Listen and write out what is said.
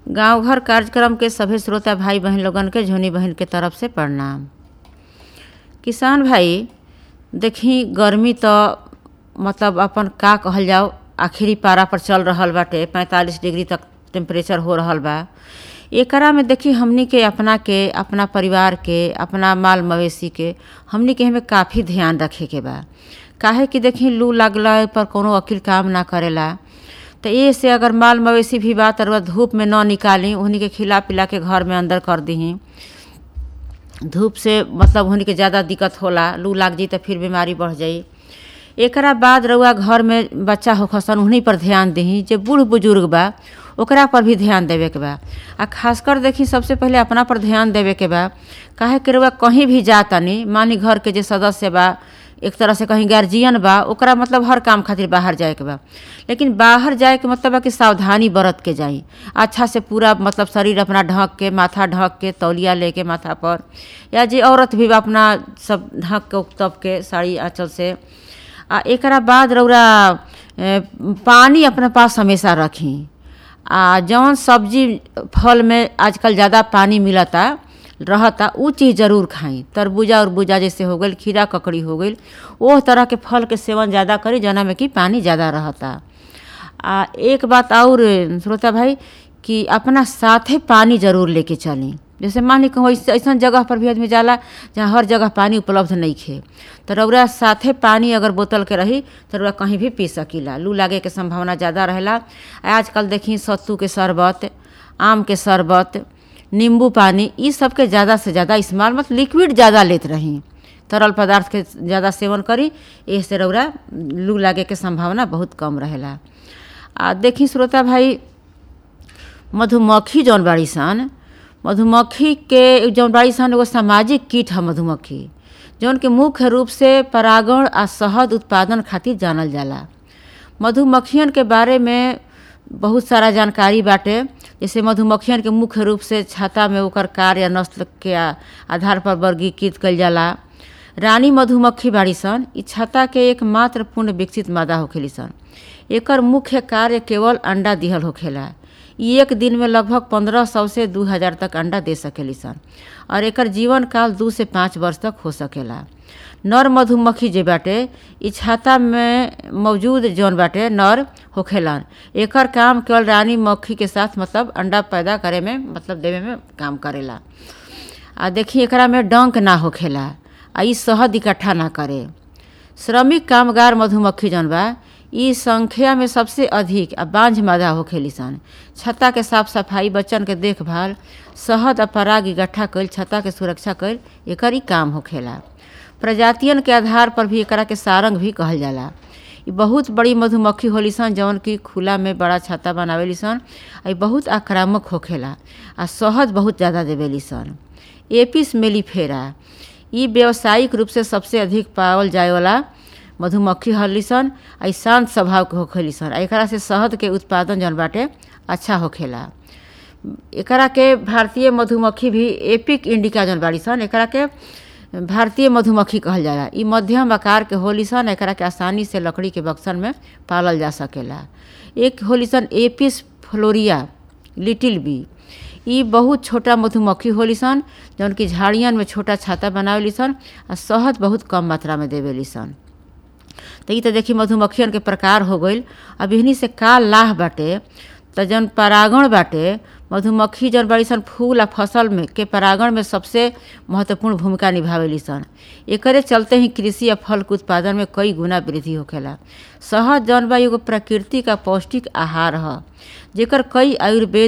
गांव घर कार्यक्रम के सभी श्रोता भाई बहन लोगन के झोनी बहन के तरफ से प्रणाम किसान भाई देखी गर्मी तो मतलब अपन का कहल जाओ आखिरी पारा पर चल रहल बाटे पैंतालीस डिग्री तक टेम्परेचर हो रहल बा एकरा में देखी हमनी के अपना के अपना परिवार के अपना माल मवेशी के हमनी के हमें काफ़ी ध्यान रखे के बा काहे कि देखी लू लगला पर कोनो वकील काम ना करेला तो ये से अगर माल मवेशी भी बा तर धूप में न निकाली उन्हीं के खिला पिला के घर में अंदर कर दही धूप से मतलब उन्हीं के ज़्यादा दिक्कत होला लू लाग जाई तो फिर बीमारी बढ़ जाई एकरा बाद रउआ घर में बच्चा होखसन उन्हीं पर ध्यान दही जे बूढ़ बुजुर्ग बा ओकरा पर भी ध्यान देवे के बा आ खासकर देखी सबसे पहले अपना पर ध्यान देवे के बा काहे कि रउआ कहीं भी जा तनी मानी घर के जे सदस्य बा एक तरह से कहीं गार्जियन बा ओकरा मतलब हर काम खातिर बाहर जाए के बा लेकिन बाहर जाए के मतलब बा कि सावधानी बरत के जाई अच्छा से पूरा मतलब शरीर अपना ढक के माथा ढक के तौलिया लेके माथा पर या जे औरत भी बा अपना सब ढक के तब के साड़ी आँचल से आ एकरा बाद रौरा पानी अपने पास हमेशा रखी आ जौन सब्जी फल में आजकल ज़्यादा पानी मिलता रहता उ चीज़ जरूर खाई तरबूजा उर्बूजा जैसे हो गई खीरा ककड़ी हो गई वो तरह के फल के सेवन ज़्यादा करी जना में कि पानी ज़्यादा रहता आ एक बात और श्रोता भाई कि अपना साथे पानी जरूर लेके चली जैसे मान ली कहूँ ऐसा जगह पर भी आदमी जाला जहाँ हर जगह पानी उपलब्ध नहीं खे तो रौरा साथे पानी अगर बोतल के रही तो रौरा कहीं भी पी सकीला लू लागे के संभावना ज़्यादा रहेला आजकल देखी सत्तू के शरबत आम के शरबत नींबू पानी ई सब के ज़्यादा से ज़्यादा इस्तेमाल मतलब लिक्विड ज़्यादा लेत रही तरल पदार्थ के ज़्यादा सेवन करी इससे रौरा लू लागे के संभावना बहुत कम रहेला आ देखी श्रोता भाई मधुमक्खी जौन बाड़ी सन मधुमक्खी के जौन बाड़ी सन एगो सामाजिक कीट है मधुमक्खी जौन के मुख्य रूप से परागण आ शहद उत्पादन खातिर जानल जाला मधुमक्खियन के बारे में बहुत सारा जानकारी बाटे जैसे मधुमक्खियन के मुख्य रूप से छाता में ओकर कार्य या नस्ल के आधार पर वर्गीकृत कल जाला रानी मधुमक्खी बाड़ी सन इ छत्ता के एक मात्र पूर्ण विकसित मादा होखेली सन एकर मुख्य कार्य केवल अंडा दिहल होखेला इ एक दिन में लगभग पंद्रह सौ से दू हज़ार तक अंडा दे सकेली सन और एकर जीवन काल दू से पाँच वर्ष तक हो सकेला नर मधुमक्खी जे बाटे इ छाता में मौजूद जौन बाटे नर होखेलन एकर काम केवल रानी मक्खी के साथ मतलब अंडा पैदा करे में मतलब देवे में काम करेला आ देखी एकरा में डंक ना होखेला आ इ शहद इकट्ठा ना करे श्रमिक कामगार मधुमक्खी जौन बा इ संख्या में सबसे अधिक आ बांझ मादा होखेली सन छत्ता के साफ सफाई बच्चन के देखभाल शहद आ पराग इकट्ठा कईल छत्ता के सुरक्षा कईल एकर ही काम होखेला प्रजातियन के आधार पर भी एकरा के सारंग भी कहल जाला इ बहुत बड़ी मधुमक्खी होली सन जौन की खुला में बड़ा छत्ता बनावेली सन आ बहुत आक्रामक होखेला आ शहद बहुत ज़्यादा देवेली सन एपिस मेलीफेरा इ व्यावसायिक रूप से सबसे अधिक पावल जाए वाला मधुमक्खी हली सन आ शांत स्वभाव के होखेली सन आ एकरा से शहद के उत्पादन जौन बाटे अच्छा होखेला एकरा के भारतीय मधुमक्खी भी एपिक इंडिका जौन बाड़ी सन एकरा के भारतीय मधुमक्खी कहल जाला इ मध्यम आकार के होली सन एकरा के आसानी से लकड़ी के बक्सन में पालल जा सकेला एक होली सन एपिस फ्लोरिया लिटिल बी इ बहुत छोटा मधुमक्खी होली सन जौन की झाड़ियन में छोटा छाता बनावेली सन आ शहद बहुत कम मात्रा में देवेली सन तो ई तो देखी मधुमक्खियन के प्रकार हो गईल अब इहनी से का लाह बाटे तो जौन परागण बाटे मधुमक्खी जौन बड़ी सन फूल आ फसल में के परागण में सबसे महत्वपूर्ण भूमिका निभावेली सन एकरे चलते ही कृषि आ फल के उत्पादन में कई गुना वृद्धि होखेला शहद जौन बा एगो प्रकृति का पौष्टिक आहार ह जेकर कई आयुर्वेद